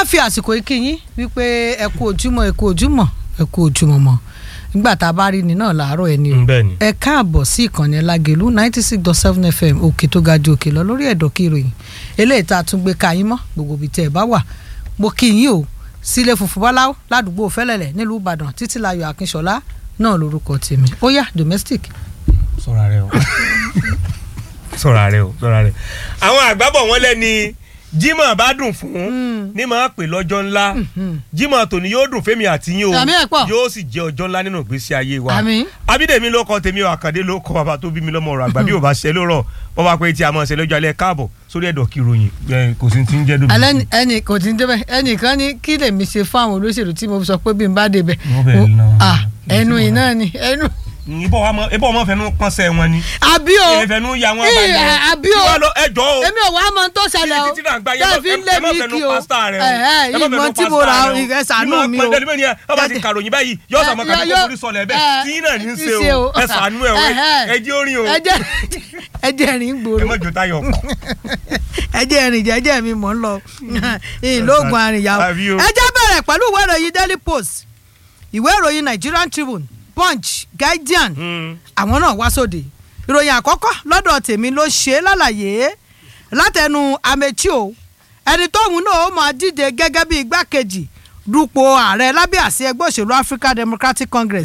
wá fi àsìkò yìí kí yín wípé ẹ kú ojúmọ́ ẹ kú ojúmọ́ ẹ kú ojúmọ́ mọ́ nígbà tá a bá rí ni náà làárọ̀ ẹni o bẹ́ẹ̀ ni. ẹ káàbọ̀ sí ìkànnì lágẹ̀lú ninety six dot seven fm òkè tó ga ju òkè lọ lórí ẹ̀dọ̀ kí ìròyìn eléyìí tá a tún gbé ka yín mọ́ gbogbo ibi tẹ́ ẹ bá wà mo kí yín o sílé funfun bọ́láwó ládùúgbò fẹ́lẹ̀lẹ̀ nílùú ìbàdàn títílayọ̀ akínṣọlá náà lórúkọ tèmi ó yá domestic sọ̀rọ̀ rẹ o sọ̀rọ̀ rẹ o sọ̀rọ̀ rẹ. àwọn àgbàbọ̀ wọn lẹ́ni Jímọ̀ bá dùn fún ní máa pè lọ́jọ́ ńlá Jímọ̀ tòní yóò dùn fẹ́mi àti yín o Àmì ẹ̀ pọ̀. yóò sì jẹ́ ọjọ́ ńlá nínú ìgbésí ayé wa Àmín. Abídèmí ló kọ tèmi o Àkàndé ló kọ bàbá tó bí mi lọ́mọ ọ̀rọ̀ àgbà bí ò bá ṣe lórọ̀ wọ́n bá pé tí a máa ṣe lọ́jọ́ alẹ́ káàbọ̀ sórí ẹ̀dọ̀ kí ròyìn ẹ̀, kò sí ti ń jẹ́ dòdò. alẹ́ ni- ẹnì kò tí ń débẹ̀ ẹnìkan ní kí lèmi ṣe fún àwọn olóṣèlú tí mo sọ pé bí n bá débẹ̀ Wọ́n bẹ̀ Mo- náà. ah, ẹnu iná ni ẹnu ìbọn wa mọ ìbọn ọmọ fẹnu pọ́nsẹ̀ wọn ni àbí o ìfẹnu ya wọn Ì, balẹ̀ àbí o. Kí wá lọ ẹjọ́ o èmi ò wá mọ tó ṣẹlẹ̀ o títí náà gba tẹ́ fi ń lé ẹ má mi fẹnu kí o pásítà rẹ o ẹ̀ẹ́ ẹ má ìmọ̀ fẹnu tí mo pásítà ra rẹ o. ìrẹ́ sànú Ìmọ̀ mi o pẹ̀lú ẹlẹ́mìí ni ẹ ọba ti kàròyìn báyìí yóò sọ ọmọ kan Yọ- kó forí sọlẹ̀ ẹ, bẹ́ẹ̀ tí náà ní í ti ṣe ṣe o o. ẹ sànú ẹ o Ẹ̀hẹ́. ẹ jẹ́ orin o ẹjẹ ẹjẹ rìn ẹ gbòòrò má jò táyọ̀ kù. ẹjẹ rìn jẹjẹ mi mò ń lọ ìlóògùn àrìnyàwó Àbí o. ẹjẹ bẹ̀rẹ̀ pẹ̀lú ìwé ìròyìn Daily Post ìwé ìròyìn Nigerian Tribune Punch Guardian Hmm. àwọn náà wá sóde ìròyìn àkọ́kọ́ lọ́dọ̀ tèmi ló ṣe é lálàyé látẹnu Amechi o ẹni tóun náà ó máa díje gẹ́gẹ́ bí igbákejì dupò ààrẹ lábẹ́ àsíá ẹgbẹ́ òṣèlú African Democratic Congress